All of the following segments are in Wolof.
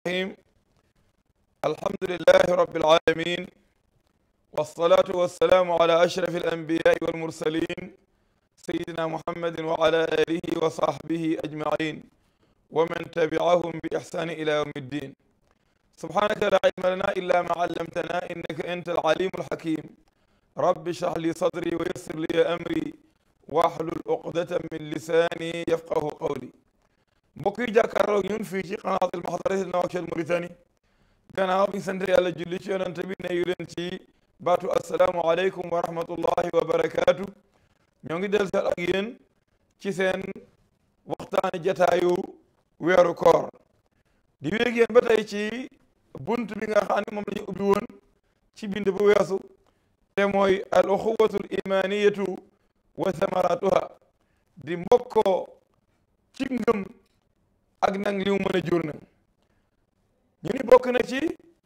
الرحيم الحمد لله رب العالمين والصلاة والسلام على أشرف الأنبياء والمرسلين سيدنا محمد وعلى آله وصحبه أجمعين ومن تبعهم بإحسان إلى يوم الدين سبحانك لا علم لنا إلا ما علمتنا إنك أنت العليم الحكيم رب اشرح لي صدري ويسر لي أمري واحلل عقدة من لساني يفقه قولي mbokk yi jàkkaarloog ñun fii ci qanaatul Mahdathil Nouakchott Mauritanie gannaaw bi sant yàlla julli ci yonent bi ne yu leen ci baatu asalaamu aleykum wa rahmatullahi wa barakaatu ñoo ngi del sal ak yéen ci seen waxtaani jataayu weeru koor di wéeg yéen ba tey ci bunt bi nga xam ne moom la ñu ubbi woon ci bind bu weesu te mooy al uxuwatul imaniyatu wa samaratuha di mbokkoo ci ngëm ak nag li mu mën a jur nag ñu ni bokk na ci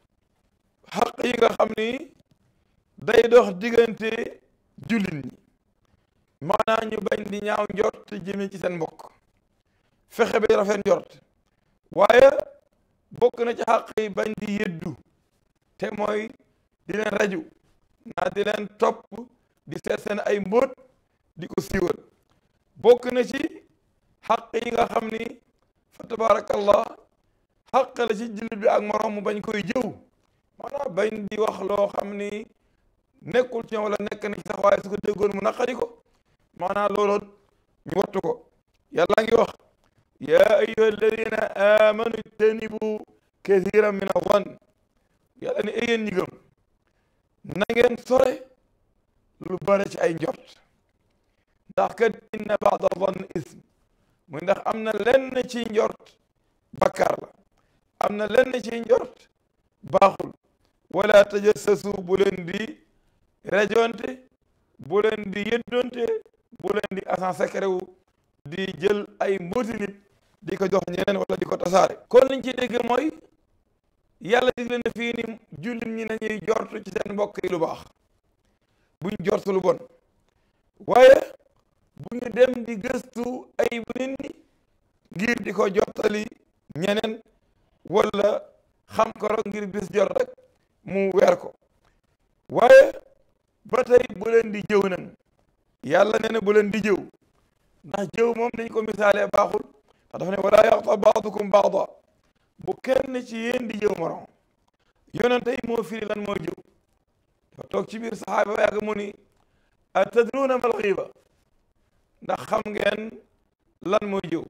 xaq yi nga xam ni day dox diggante jullit ñi maanaam ñu bañ di ñaaw njort jëme ci seen mbokk fexe ba rafet njort waaye bokk na ci xaq yi bañ di yëddu te mooy di leen raju naa di leen topp di seet seen ay mbóot di ko siiwal bokk na ci xaq yi nga xam ni fa tabarakallah xaq la ci jullit bi ak moroom mu bañ koy jëw maanaam bañ di wax loo xam ni nekkul ci ñoom wala nekk na ci sax waaye su ko déggoon mu naqari ko maanaam looloon ñu wattu ko yàlla ngi wax yaa ayyuha alladina amanu ijtanibu kathiran min awan yàlla ne yéen ñi gëm na ngeen sore lu bare ci ay njort ndax kat inna baada zann ism muy ndax am na lenn ci njort bakkaar la am na lenn ci njort baaxul wala tajassasu bu leen di rajonte bu leen di yëddonte bu leen di agent secret wu di jël ay mbooti nit di ko jox ñeneen wala di ko tasaare kon liñ ci dégg mooy yàlla digle na fii ni jullit ñi nañuy jortu ci seen mbokk yi lu baax buñ jortu lu bon waaye bu ñu dem di gëstu ay bu nit ñi ngir di ko jottali ñeneen wala xam ko rek ngir bis jot rek mu weer ko waaye ba tey bu leen di jëw nan yàlla nee na bu leen di jëw ndax jëw moom dañ ko misaalee baaxul ndax dafa ne wala yaxta baadukum baada bu kenn ci yéen di jëw morom yonente yi moo firi lan moo jëw dafa toog ci biir saxaaba ba yàgg mu ni atadruuna mal xiiba ndax xam ngeen lan mooy jëw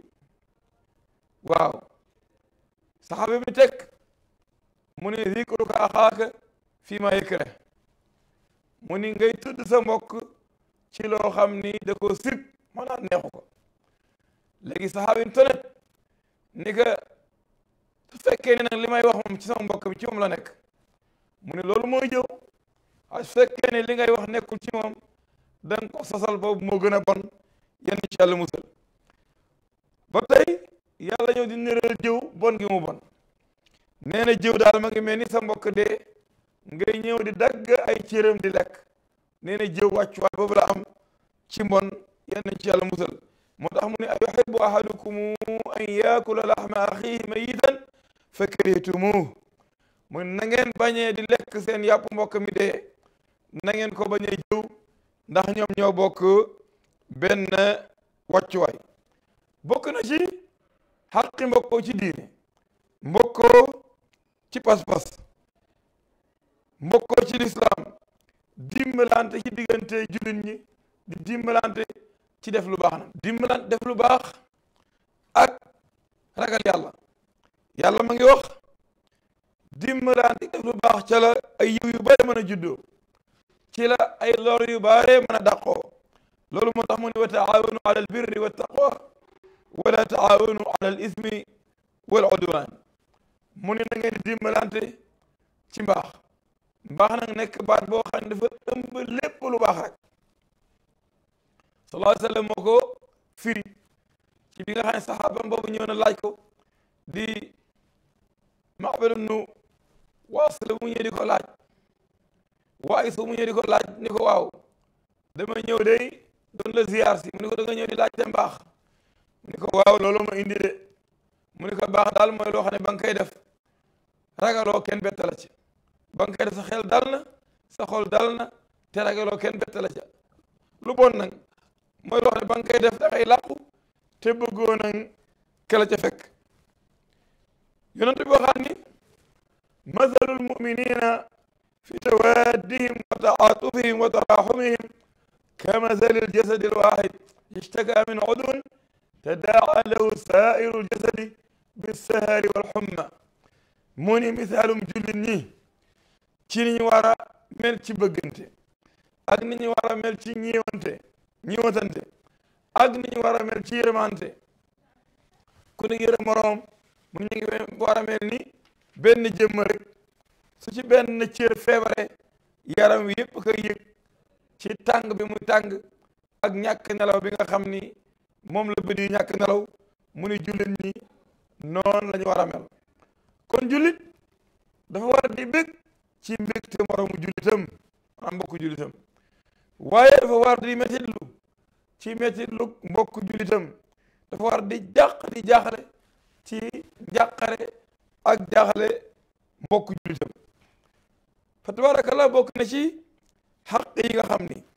waaw saxaaba bi teg mu ni zikruka axaaka fii ma yakrah mu ni ngay tudd sa mbokk ci loo xam ni da ko sib maanaam neexu ko léegi saxaaba yi tonet ni que su fekkee ne nag li may wax moom ci sama mbokk bi ci moom la nekk mu ni loolu mooy jëw waaye su fekkee ne li ngay wax nekkul ci moom da nga ko sosal boobu moo gën a bon yenn ci yàlla musal ba tey yàlla ñëw di niral jëw bon gi mu bon nee na jëw daal ma ngi mel ni sa mbokk dee ngay ñëw di dagg ay cëram di lekk nee na jëw wàccuwaay boobu la am ci mbon yenn ci yàlla musal moo tax mu ne a yuhibbu ahadukum an yaakula laxma axihi mayitan fa karihtumuh mu na ngeen bañee di lekk seen yàpp mbokk mi dee na ngeen ko bañee jëw ndax ñoom ñoo bokk benn wàccuwaay bokk na ci xaqi mbokkoo ci diine mbokkoo ci pas-pas mbokkoo ci lislaam dimbalante ci diggante jullit ñi di dimbalante ci def lu baax na dimbalante def lu baax ak ragal yàlla yàlla ma ngi wax dimbalante def lu baax ca la ay yiw yu bare mën a juddoo ci la ay lor yu bare mën a dàqoo loolu moo tax mu ne wa taawanu ala al birri wa taqwa wala taawanu ala al ismi wal udwan mu ne na ngeen di dimbalante ci mbaax mbaax nag nekk baat boo xam ne dafa ëmb lépp lu baax rek sallallahu alayhi wa sallam moo ko firi ci bi nga xam ne saxaabam boobu ñëw na laaj ko di Ma'bad ibnu Waasila mu ñëw di ko laaj waaye su mu ñëw di ko laaj ni ko waaw dama ñëw day doon la ziyaar si mu ni ko da nga ñëw di laaj te mbaax mu ni ko waaw loolu ma indi de mu ni ko baax daal mooy loo xam ne ba nga koy def ragaloo kenn bett la ca ba nga koy def sa xel dal na sa xol dal na te ragaloo kenn bett la ca lu bon nag mooy loo xam ne ba nga koy def dafay làqu te bëggoo nag ke la ca fekk yonent bi waxaat ni mathalul muminina fi tawaddihim wa taatufihim wa taraxumihim ka mathalil jasadi alwaxid ishtaka min udwin tadaa lahu sairu ljasadi bissahari walxumma mu ni misaalum jullit ñi ci ni ñu war a mel ci bëggante ak ni ñu war a mel ci ñiiwante ñiiwatante ak ni ñu war a mel ci yërmante ku ne yërëm moroom mu ñu ngi war a mel ni benn jëmm rek su ci benn cër feebare yaram wi yëpp koy yëg ci tàng bi muy tàng ak ñàkk nelaw bi nga xam ni moom la bëdi ñàkk nelaw mu ni jullit ñi noonu la ñu war a mel kon jullit dafa war di bég ci mbégte moroomu jullitam am mbokku jullitam waaye dafa war di metitlu ci metitlu mbokku jullitam dafa war di jàq di jaaxle ci njàqare ak jaaxle mbokku jullitam fa tabarakallah bokk na ci xaq yi nga xam ni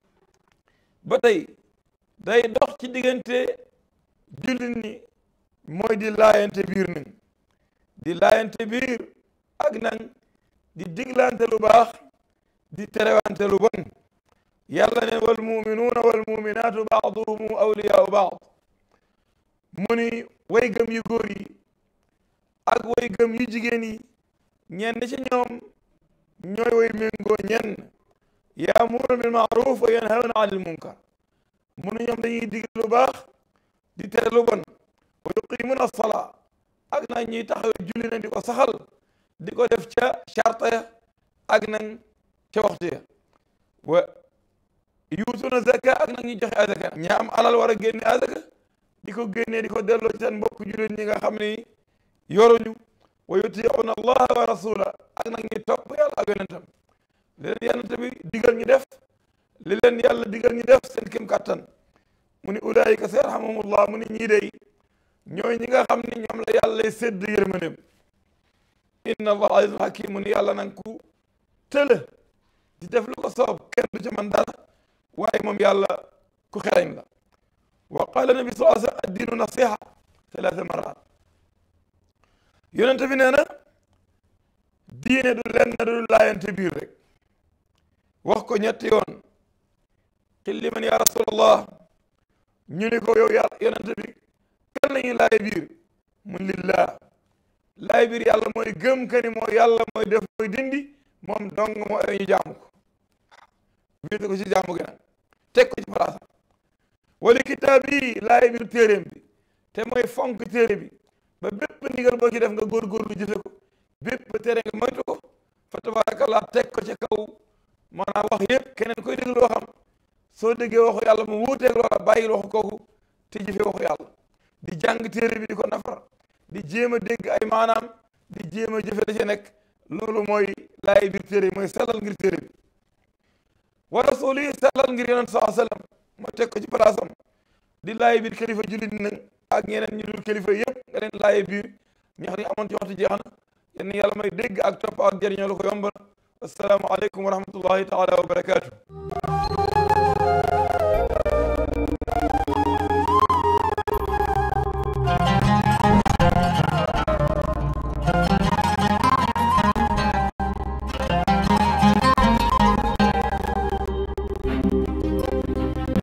ba tey day dox ci diggante jullit ni mooy di laayante biir nañ di laayante biir ak nañ di diglante lu baax di terewante lu bon yàlla ne wal muminuuna wal muminaatu baaduhum awliyaau baad mu ni way gëm yu góor yi ak way gëm yu jigéen yi ñenn ci ñoom ñooy way méngoo ñenn yaamuruuna bil maaruf wa yanhawna anil munkar mu ni ñoom dañuy dig lu baax di tere lu bon wa yuqimuuna as-salaa ak nag ñuy taxawee julli na di ko saxal di ko def ca charte ya ak nag ca waxtu ya wa yuutuuna zaka ak nag ñuy joxe azaka ña am alal war a génne azaka di ko génnee di ko delloo ci seen mbokk jullit ñi nga xam ni yoruñu wa yutiicuuna allaha wa rasula ak nag ñuy topp yàlla ak yonentam li leen yonent bi digal ñu def li leen yàlla digal ñu def seen kim kàttan mu ni ulaayika sayarhamuhumullah mu ni ñii dey ñooy ñi nga xam ni ñoom la yàlla sédd yërmandeem inna allah azizun hakim mu ni yàlla nang ku tëla di def lu ko soob kenn du ci man dara waaye moom yàlla ku xereñ la wa qala nabi sallallahu alayhi wa sallam addiinu nasiha talaata marat yonente bi nee na diine du lenn du laayante biir rek wax ko ñetti yoon xilli man ya rasulallah ñu ni ko yow yàlla yonente bi kan lañuy laay biir mun lillah laay biir yàlla mooy gëm ka ni moo yàlla mooy def mooy dindi moom dong moo ay ñu jaamu ko wéete ko ci jaamu gi nag teg ko ci palaasam wala kitaab yi laay biir téeréem bi te mooy fonk téere bi ba bépp ndigal boo ci def nga góorgóorlu jëfe ko bépp téere nga moytu ko fa tabarakallah teg ko ci kaw maanaam wax yëpp keneen koy déglu waxam soo déggee waxu yàlla mu wuuteeg loola bàyyil waxu kooku te jëfe waxu yàlla di jàng téere bi di ko nafar di jéem a dégg ay maanaam di jéem a jëfe da ci nekk loolu mooy laay biir téere bi mooy sellal ngir téere bi wa rasul yi sellal ngir yonent saa sallam mooy teg ko ci palaasam di laay biir kilifa jullit nag ak ñeneen ñu dul kilifa yëpp nga leen laay biir ñax ni amoon ci waxtu jeex na yéen yàlla may dégg ak topp ak jëriñoo la ko yombal assalaamu aleykum wa rahmatullahi taala wa barakaatu